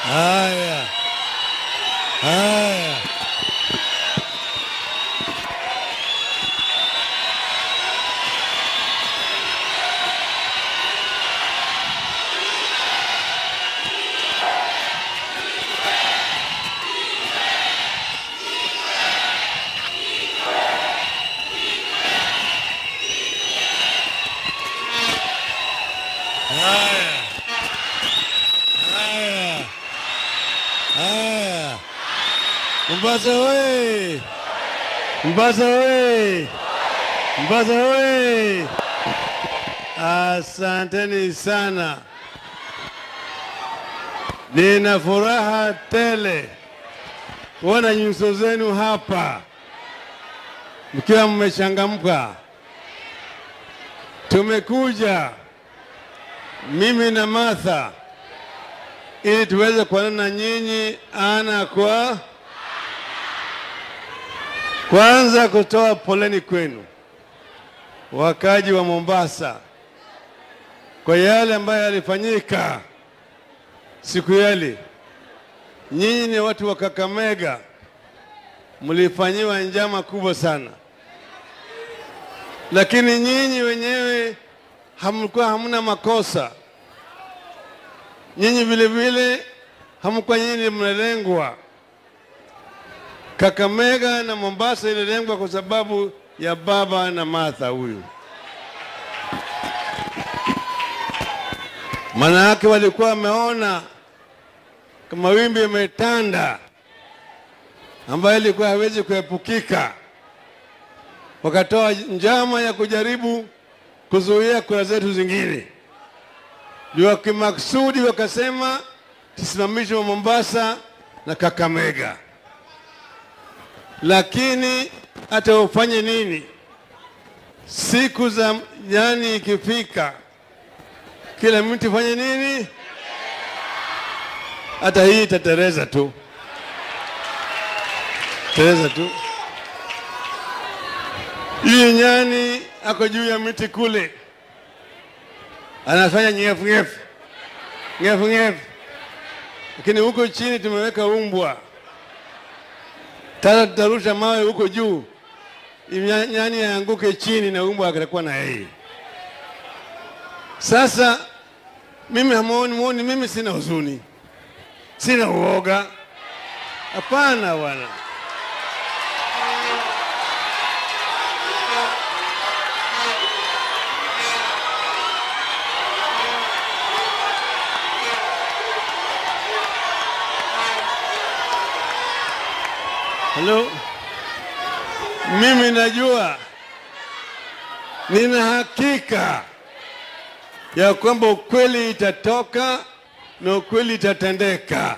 Haya, haya, haya, haya, haya. Mombasa oye! Mombasa oye! Mombasa oye! Asanteni sana, nina furaha tele kuona nyuso zenu hapa mkiwa mmechangamka. Tumekuja mimi na Martha ili tuweze kuonana na nyinyi ana kwa kwanza, kutoa poleni kwenu wakaji wa Mombasa kwa yale ambayo yalifanyika siku yale. Nyinyi ni watu wa Kakamega, mlifanyiwa njama kubwa sana, lakini nyinyi wenyewe hamkuwa hamna makosa. Nyinyi vile vile hamkuwa nyinyi mnalengwa. Kakamega na Mombasa ililengwa kwa sababu ya baba na Martha huyu. Maana yake walikuwa wameona kama wimbi imetanda ambayo ilikuwa hawezi kuepukika, wakatoa njama ya kujaribu kuzuia kura zetu zingine. Ndio kimaksudi wakasema tusimamishe wa Mombasa na Kakamega, lakini hata ufanye nini, siku za yani ikifika, kila mtu fanye nini, hata hii itatereza tu, tereza tu. Hii nyani ako juu ya miti kule, anafanya nyefu nyefu nyefu nyefu, lakini huko chini tumeweka umbwa. Sasa tutarusha mawe huko juu, ili nyani aanguke chini na umbwa atakuwa na yeye. Sasa mimi hamuoni, muoni mimi sina huzuni, sina uoga, hapana bwana. Halo, mimi najua, nina hakika ya kwamba ukweli itatoka na ukweli itatendeka.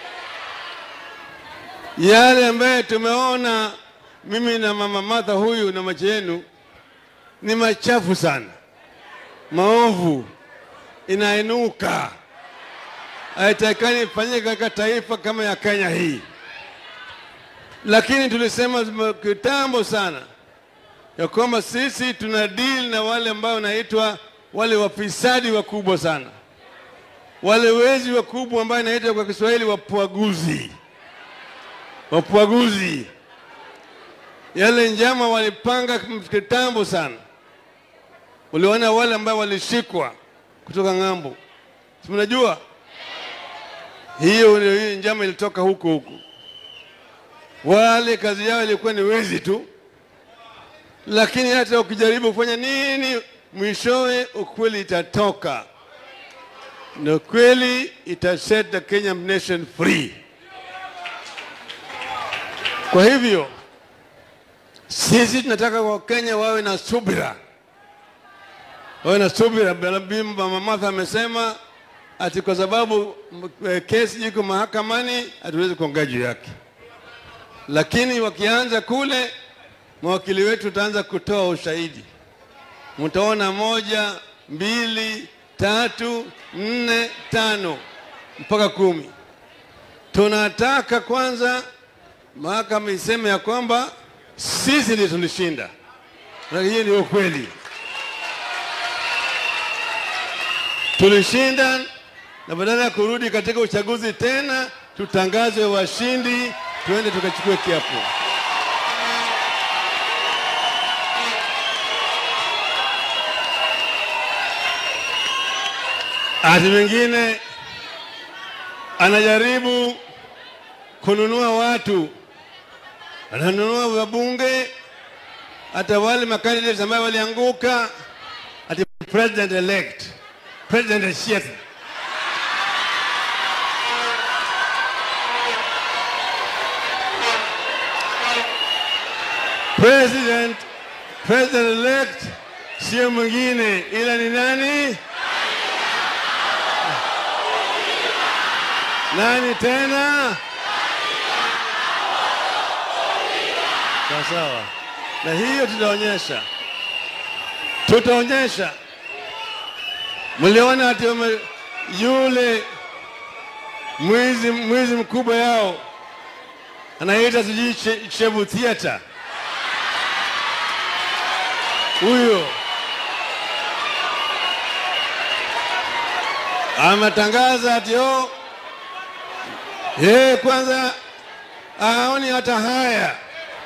Yale ambayo tumeona mimi na mama Martha huyu na macho yenu ni machafu sana, maovu, inainuka, haitakikani ifanyike katika taifa kama ya Kenya hii lakini tulisema kitambo sana ya kwamba sisi tuna deal na wale ambao wanaitwa wale wafisadi wakubwa sana, wale wezi wakubwa ambao inaitwa kwa Kiswahili wapwaguzi. Wapwaguzi yale njama walipanga kitambo sana. Uliona wale ambao walishikwa kutoka ng'ambo, si mnajua hiyo, hiyo njama ilitoka huko huko wale kazi yao ilikuwa ni wezi tu, lakini hata ukijaribu kufanya nini, mwishowe ukweli itatoka na kweli ita set the Kenyan nation free. Kwa hivyo sisi tunataka Wakenya wawe na subira, wawe na subira. Mama Martha amesema ati kwa sababu kesi iko mahakamani hatuwezi kuongea juu yake lakini wakianza kule, mawakili wetu utaanza kutoa ushahidi. Mtaona moja, mbili, tatu, nne, tano mpaka kumi. Tunataka kwanza mahakama iseme ya kwamba sisi ndio tulishinda, na hiyo ni ukweli. Tulishinda na badala ya kurudi katika uchaguzi tena, tutangazwe washindi, tuende tukachukue kiapo. Ati mwingine anajaribu kununua watu, ananunua wabunge, hata wale makandidates ambayo walianguka, ati president elect, president elect President, president elect sio mwingine ila ni nani? Nani tena? Sawa sawa, na hiyo tutaonyesha, tutaonyesha. Mliona ati wame- yule mwizi mwizi mkubwa yao anaita sijui Che- Chebu Theater huyo ametangaza ati oh, yeye kwanza aoni hata haya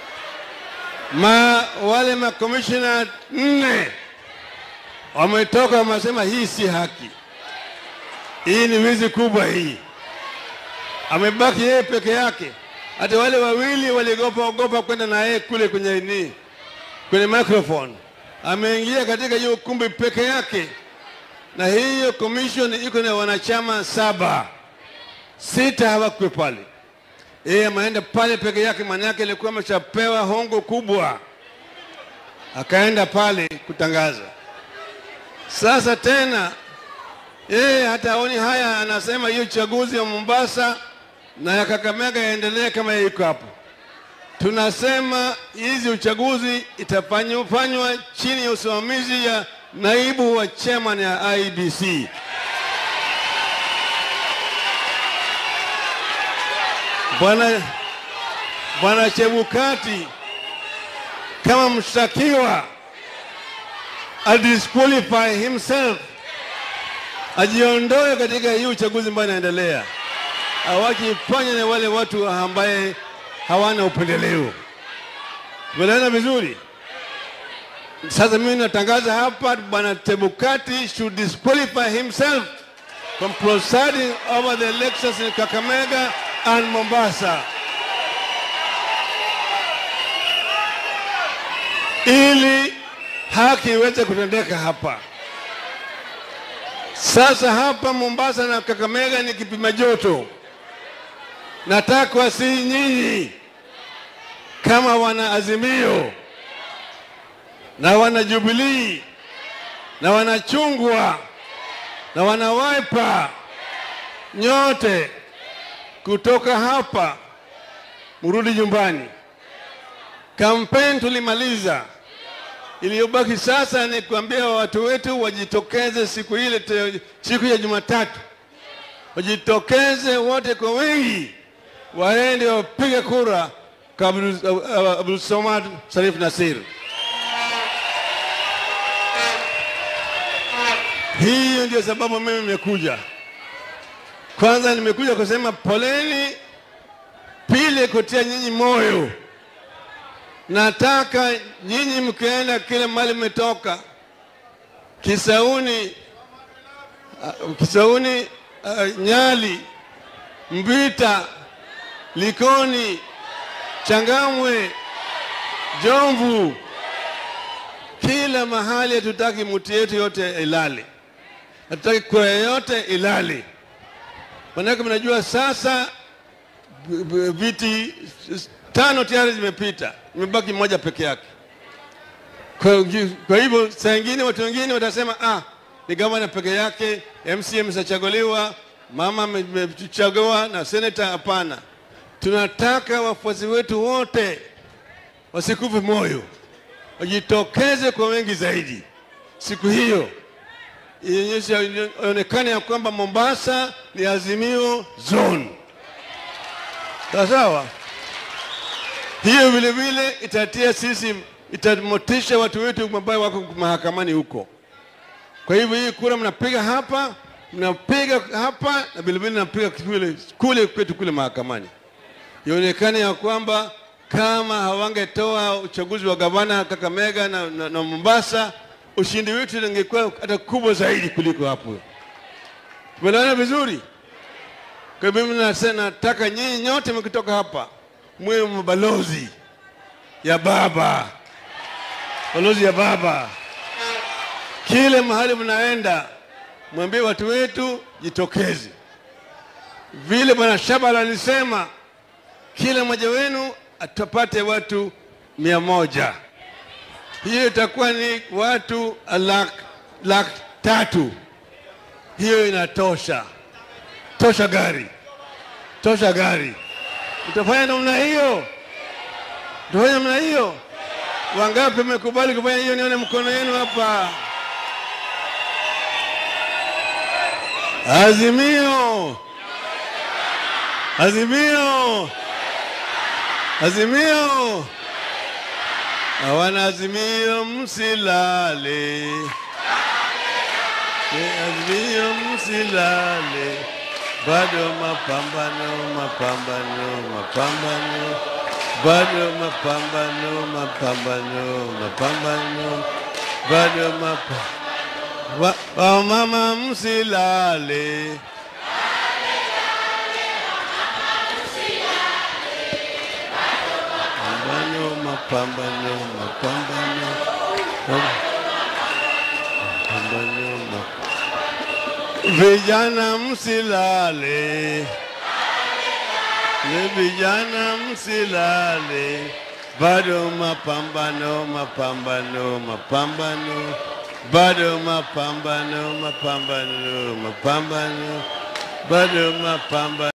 ma wale makomishina nne wametoka wamesema hii si haki, hii ni wizi kubwa hii. Amebaki yeye peke yake, hata wale wawili waliogopa ogopa kwenda na yeye kule kwenye nini, kwenye microphone. Ameingia katika hiyo ukumbi peke yake, na hiyo commission iko na wanachama saba, sita hawakuwe pale. Yeye ameenda pale peke yake, maana yake ilikuwa ameshapewa hongo kubwa, akaenda pale kutangaza. Sasa tena yeye hata aoni haya, anasema hiyo uchaguzi wa Mombasa na ya Kakamega yaendelee kama iko hapo. Tunasema hizi uchaguzi itafanywa chini ya usimamizi ya naibu wa chairman ya IBC. Bwana Bwana Chebukati kama mshtakiwa adisqualify himself, ajiondoe katika hii uchaguzi ambayo inaendelea, awakifanya na wale watu ambaye hawana upendeleo. Tumeelewana vizuri? Sasa mimi natangaza hapa, bwana Chebukati should disqualify himself from presiding over the elections in Kakamega and Mombasa, ili haki iweze kutendeka hapa. Sasa hapa Mombasa na Kakamega ni kipima joto. Nataka si nyinyi kama wana Azimio na wana Jubilii na wana Chungwa na wana Wiper, nyote kutoka hapa mrudi nyumbani. Kampeni tulimaliza, iliyobaki sasa ni kuambia watu wetu wajitokeze siku ile, te- siku ya Jumatatu, wajitokeze wote kwa wengi, waende wapige kura kwa Abdul Abdul Samad Sharif Nasir. Hiyo ndio sababu mimi nimekuja. Kwanza nimekuja kusema poleni, pili kutia nyinyi moyo. Nataka nyinyi mkienda kile mali mmetoka Kisauni, uh, Kisauni, uh, Nyali, Mbita, Likoni, Changamwe, Jomvu, kila mahali hatutaki mti yetu yote ilale, hatutaki kura yote ilale. Manake mnajua sasa b- b- viti s- tano tayari zimepita, imebaki moja peke yake. Kwa, kwa hivyo saa ingine watu wengine watasema ah, ni gavana peke yake, MCA ameshachaguliwa, mama amechagua na seneta. Hapana, tunataka wafuasi wetu wote wasikufe moyo, wajitokeze kwa wengi zaidi siku hiyo ionyesha ionekane ya kwamba Mombasa ni Azimio zone. Sawa sawa. Hiyo vile vile itatia sisi, itamotisha watu wetu ambao wako mahakamani huko. Kwa hivyo hii kura mnapiga hapa, mnapiga hapa na vilevile mnapiga kule kule kwetu kule mahakamani. Ionekane ya kwamba kama hawangetoa uchaguzi wa gavana Kakamega na, na, na Mombasa, ushindi wetu ungekuwa hata kubwa zaidi kuliko hapo. Tumeelewana vizuri? Kwa hivyo mimi nase- nataka nyinyi nyote mkitoka hapa mwe mabalozi ya baba, balozi ya baba. Kile mahali mnaenda, mwambie watu wetu jitokeze, vile bwana Shabala alisema, kila mmoja wenu atapate watu mia moja. Hiyo itakuwa ni watu laki lak tatu. Hiyo inatosha, tosha gari, tosha gari. Utafanya namna hiyo? Utafanya namna hiyo? Wangapi wamekubali kufanya hiyo? Nione mkono yenu hapa. Azimio, azimio, azimio. Hawana azimio, msilale. Eh, Azimio, msilale. Bado mapambano, mapambano, mapambano. Bado mapambano, mapambano, mapambano. Bado mapambano. Wa, wa mama msilale. Mapambano, mapambano, mapambano. Mapambano, map- Vijana msilale. Ni vijana msilale. Bado mapambano, mapambano, mapambano. Bado mapambano, mapambano, mapambano. Bado mapambano.